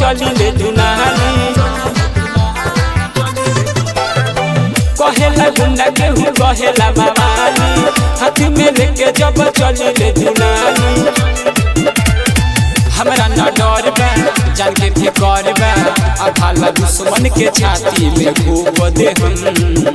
चली ले दुनाली कहेला गुंडा केहू कहेला मवाली हाथ में लेके जब चली ले दुनाली हमरा न डर बा जान के फिकर बा आ भाला दुश्मन के छाती में घूप दे हम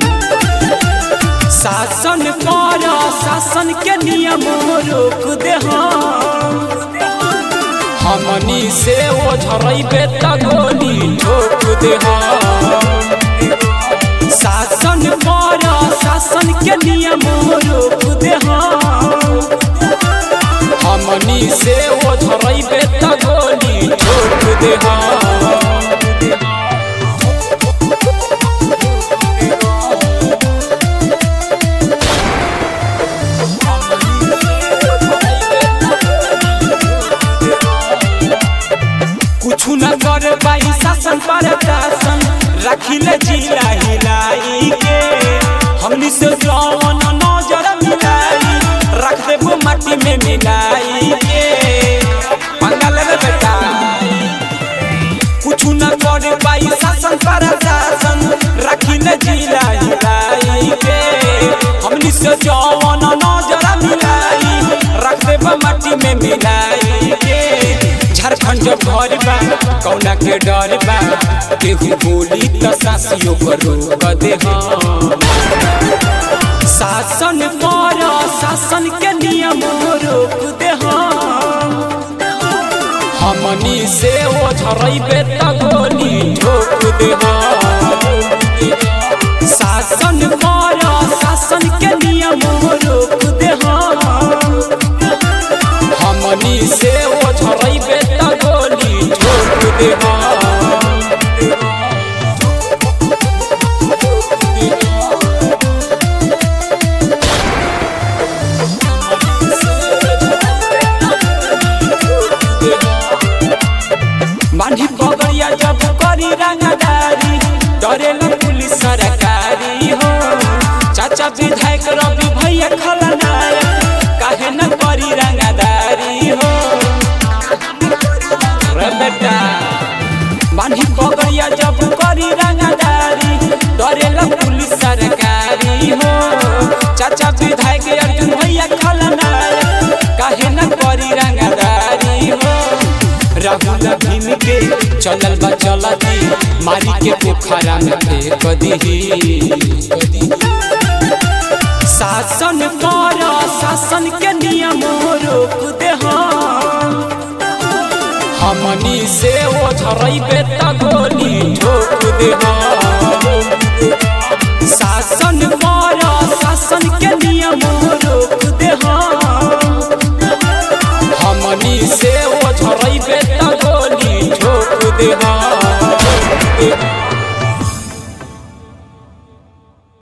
शासन कर शासन के नियम रोक दे हम हमनी से ओ झरैबे त गोली ठोक दे हम शासन कर शासन के नियम रोक दे हम हमनी से ओ झरैबे त गोली ठोक दे हम कुछु न कर पाई शासन पर शासन रखिले जिला हिलाई के हमनी से जौन नजर मिलाई रख देबो माटी में मिलाई के पंगल रे बेटा कुछु न कर पाई शासन पर शासन रखिले जिला हिलाई के हमनी से जौन नजर मिलाई रख देबो माटी में मिलाई के झारखंड जब घर बा कौना के डर बा केहू बोली त सासियो पर रोक दे हम शासन कर शासन के नियम रोक दे हम हमनी से ओ झरैबे त गोली ठोक दे हम शासन कर शासन के नियम रोक दे हम हमनी से ओ झरैबे त गोली ठोक दे हम मांझी पगड़िया जब करी रंगदारी डरेला पुलिस सरकारी हो चाचा विधायक रवि भैया खलनायक काहे न करी रंगदारी हो रे बेटा मांझी पगड़िया जब करी रंगदारी डरेला पुलिस सरकारी हो चाचा विधायक अर्जुन भैया खलनायक काहे न करी रंगदारी हो राहुल भीम के चलल बा चलती मारी के पोखरा में फेंक दीही शासन कर शासन के नियम रोक दे हम हमनी से ओ झरैबे त गोली ठोक दे हम शासन कर शासन के नियम रोक दे हम हमनी से ओ झरैबे त गोली ठोक दे हम